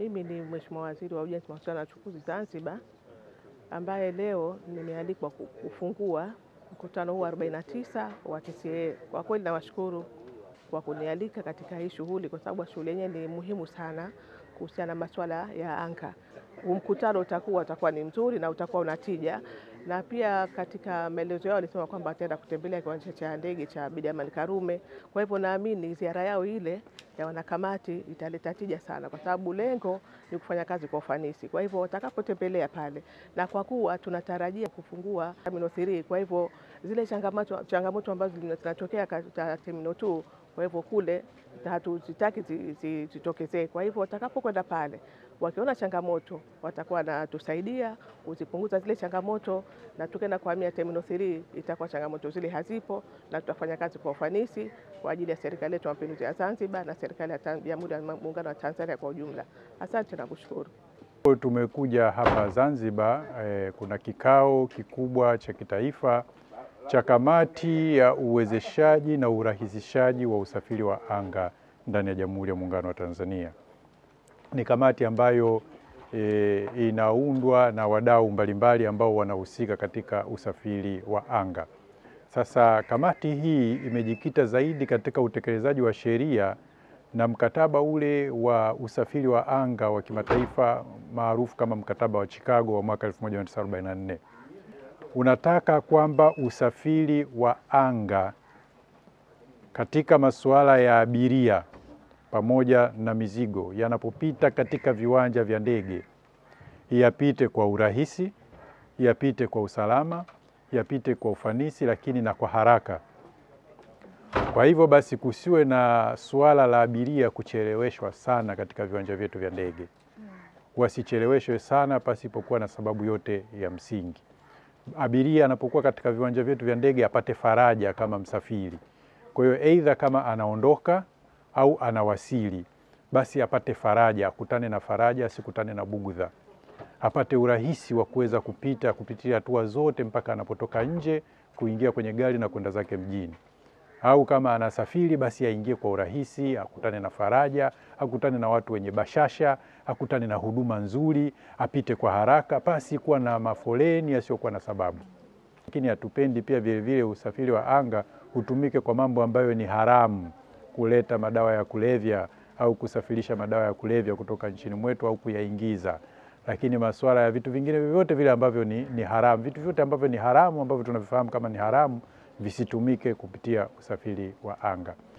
Mimi ni Mheshimiwa Waziri wa Ujenzi, Mawasiliano na Uchukuzi Zanzibar, ambaye leo nimealikwa kufungua mkutano huu wa 49 wa TCA. Kwa kweli nawashukuru kwa kunialika katika hii shughuli, kwa sababu shughuli yenyewe ni muhimu sana kuhusiana na masuala ya anga. Huu mkutano utakuwa utakuwa ni mzuri na utakuwa una tija, na pia katika maelezo yao walisema kwamba wataenda kutembelea kiwanja cha ndege cha Abeid Amani Karume. Kwa hivyo naamini ziara yao ile ya wanakamati italeta tija sana, kwa sababu lengo ni kufanya kazi kwa ufanisi. Kwa hivyo watakapotembelea pale, na kwa kuwa tunatarajia kufungua Terminal 3, kwa hivyo zile changamoto changamoto ambazo zinatokea katika Terminal 2 kwa hivyo kule hatuzitaki zitokezee. Kwa hivyo watakapokwenda pale, wakiona changamoto watakuwa wanatusaidia kuzipunguza zile changamoto, na tukienda kuhamia Terminal 3 itakuwa changamoto zile hazipo, na tutafanya kazi kwa ufanisi kwa ajili ya serikali yetu ya mapinduzi ya Zanzibar na serikali ya Jamhuri ya Muungano wa Tanzania kwa ujumla. Asante na kushukuru. Tumekuja hapa Zanzibar eh, kuna kikao kikubwa cha kitaifa cha kamati ya uwezeshaji na urahisishaji wa usafiri wa anga ndani ya Jamhuri ya Muungano wa Tanzania. Ni kamati ambayo e, inaundwa na wadau mbalimbali ambao wanahusika katika usafiri wa anga. Sasa kamati hii imejikita zaidi katika utekelezaji wa sheria na mkataba ule wa usafiri wa anga wa kimataifa maarufu kama mkataba wa Chicago wa mwaka 1944 unataka kwamba usafiri wa anga katika masuala ya abiria pamoja na mizigo yanapopita katika viwanja vya ndege yapite kwa urahisi, yapite kwa usalama, yapite kwa ufanisi, lakini na kwa haraka. Kwa hivyo basi, kusiwe na suala la abiria kucheleweshwa sana katika viwanja vyetu vya ndege, wasicheleweshwe sana pasipokuwa na sababu yote ya msingi abiria anapokuwa katika viwanja vyetu vya ndege apate faraja kama msafiri. Kwa hiyo aidha kama anaondoka au anawasili, basi apate faraja, akutane na faraja, asikutane na bugudha, apate urahisi wa kuweza kupita kupitia hatua zote mpaka anapotoka nje kuingia kwenye gari na kwenda zake mjini, au kama anasafiri basi aingie kwa urahisi, akutane na faraja, akutane na watu wenye bashasha, akutane na huduma nzuri, apite kwa haraka pasi kuwa na mafoleni yasiyokuwa na sababu. Lakini hatupendi pia vilevile usafiri wa anga utumike kwa mambo ambayo ni haramu, kuleta madawa ya kulevya au kusafirisha madawa ya kulevya kutoka nchini mwetu au kuyaingiza. Lakini masuala ya vitu vingine vyovyote vile ambavyo ni, ni haramu, vitu vyote ambavyo ni haramu ambavyo tunavifahamu kama ni haramu visitumike kupitia usafiri wa anga.